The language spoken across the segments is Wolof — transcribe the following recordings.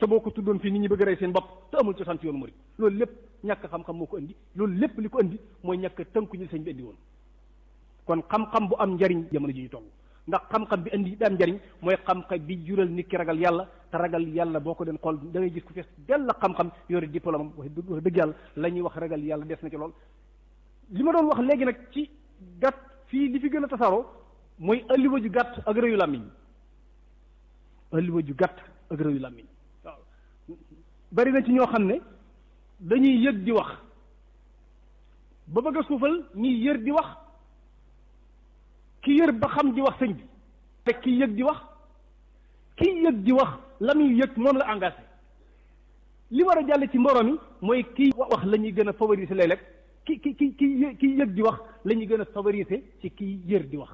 te boo ko tuddoon fii nit ñi bëgg a rey seen bopp te amul cosaan ci yoonu murid loolu lépp ñàkk xam-xam moo ko indi loolu lépp li ko indi mooy ñàkk tënku ñu sëñ bi indi woon kon xam-xam bu am njariñ jamono ji ñu toll ndax xam-xam bi indi bi am njariñ mooy xam-xam bi jural nit ki ragal yàlla te ragal yàlla boo ko den xool da ngay gis ku fees dell xam-xam yore diplôme am wax dëgg yàlla la ñuy wax ragal yàlla des na ci lool li ma doon wax léegi nag ci gàtt fii li fi gën a tasaaroo mooy alliwa ju gàtt ak rëyu làmmiñ alliwa ju gàtt ak rëyu làmmiñ waaw bari na ci ñoo xam ne dañuy yëg di wax ba bëgg a suufal ñiy yër di wax ki yër ba xam di wax sëñ bi te ki yëg di wax ki yëg di wax la muy yëg moom la engagé li war a jàll ci mbooloo mi mooy kii wax la ñuy gën a favoriser léeg-léeg ki ki ki ki ki yëg di wax la ñuy gën a favoriser ci kii yër di wax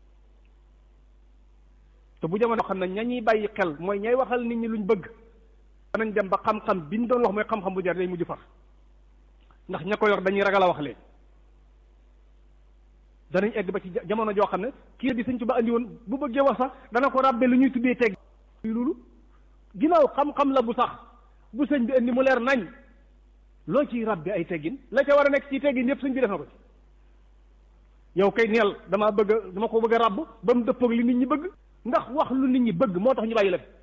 te bu jamono xam ne ña ñuy bàyyi xel mooy ñay waxal nit ñi luñ bëgg danañ dem ba xam-xam bi ñu doon wax mooy xam-xam bu jar day mujj far ndax ña ko yor dañuy ragal a wax leen danañ egg ba ci jamono joo xam ne kii di sëñ Tuba andi woon bu bëggee wax sax dana ko ràbbe lu ñuy tuddee teg loolu ginnaaw xam-xam la bu sax bu sëñ bi andi mu leer nañ loo ciy ràbbe ay teggin la ca war a nekk ci teggin yëpp sëñ bi def na ko ci yow kay neel damaa bëgg dama ko bëgg a ràbb ba mu dëppoog li nit ñi bëgg ndax wax lu nit ñi bëgg moo tax ñu bàyyi la fi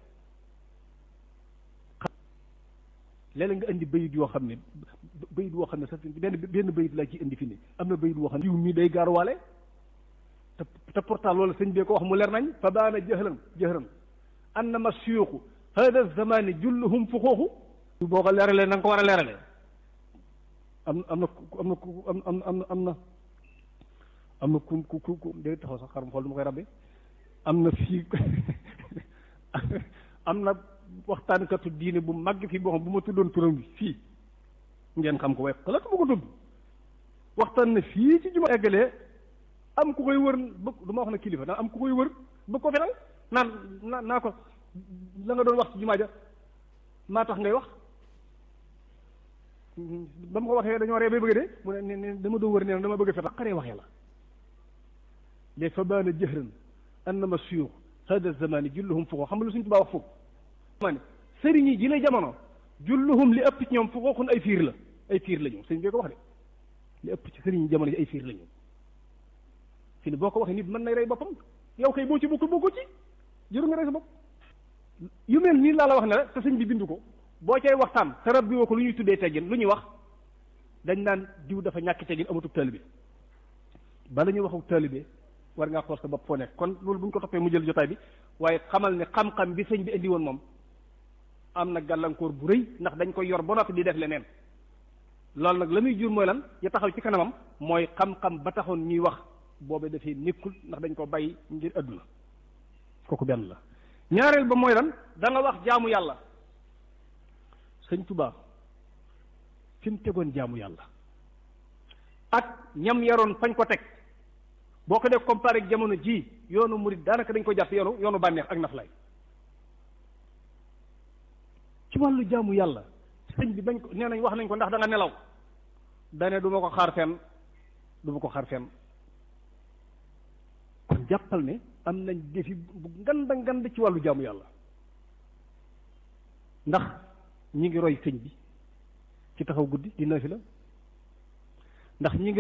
léeg-léeg nga indi bayit yoo xam ne bayit woo xam ne sax benn benn bayit laa ci indi fi ne am na bayit woo xam ne jiw mii day gaaruwaale te te pourtant loolu sëñ bee ko wax mu leer nañ fa baana jëhran jëhran annama suyuxu hada zamani julluhum fuxooxu boo ko leeralee na nga ko war a leeralee am am na am na ku am am am am na am na ku ku ku ku day taxaw sax xaram xool du ma koy rabbe am na fii am na waxtaankatu diine bu mag fii boo xam bu ma tuddoon turam bi fii ngeen xam ko waaye xalaatu ma ko tudd waxtaan na fii ci juma eggalee am ku koy wër bëgg du ma wax na kilifa daan am ku koy wër bëgg ko fenal naan naa naa ko la nga doon wax ci jumaa ja maa tax ngay wax ba ma ko waxee dañoo ree bay bëgg de mu ne ne dama doon wër nee na dama bëgg a fetal xaree waxee la léegi fa baana jëhran annama suyux hada zamani julluhum fuqoo xam nga lu suñ tubaa wax foofu ma ne sëriñ yi ji la jamono julluhum li ëpp ci ñoom fuqooxun ay fiir la ay fiir la ñu sëñ bi ko wax de li ëpp ci sëriñ yi jamono yi ay fiir la ñu fi ne boo ko waxee nit mën nay rey boppam yow kay boo ci bokkul bokkul ci jëru nga rey sa bopp yu mel nii laa la wax ne la te sëñ bi bindu ko boo cay waxtaan te rab bi woo ko lu ñuy tuddee teggin lu ñuy wax dañ naan diw dafa ñàkk teggin amatub taalibe bala ñuy waxu taalibe war ngaa xool sa bopp foo nekk kon loolu bu ñu ko toppee mu jël jotaay bi waaye xamal ne xam-xam bi sëñ bi indi woon moom am na gàllankoor bu rëy ndax dañ koy yor ba noppi di def leneen loolu nag la muy jur mooy lan ya taxaw ci kanamam mooy xam-xam ba taxoon ñuy wax boobe dafay nekkul ndax dañ ko bàyyi ngir àdduna kooku benn la ñaareel ba mooy lan da nga wax jaamu yàlla sëñ Tuubaa fi mu tegoon jaamu yàlla ak ñam yaroon fañ ko teg boo ko def comparé ak jamono ji yoonu murid daanaka dañ ko jàpp yoonu yoonu bànneex ak naflay ci wàllu jaamu yàlla sëñ bi bañ ko nee nañ wax nañ ko ndax da nga nelaw dane du ma ko xaar fenn du ma ko xaar fenn kon jàppal ne am nañ defi bu nganda ngand ci wàllu jaamu yàlla ndax ñi ngi roy sëñ bi ci taxaw guddi di nafila ndax ñi ngi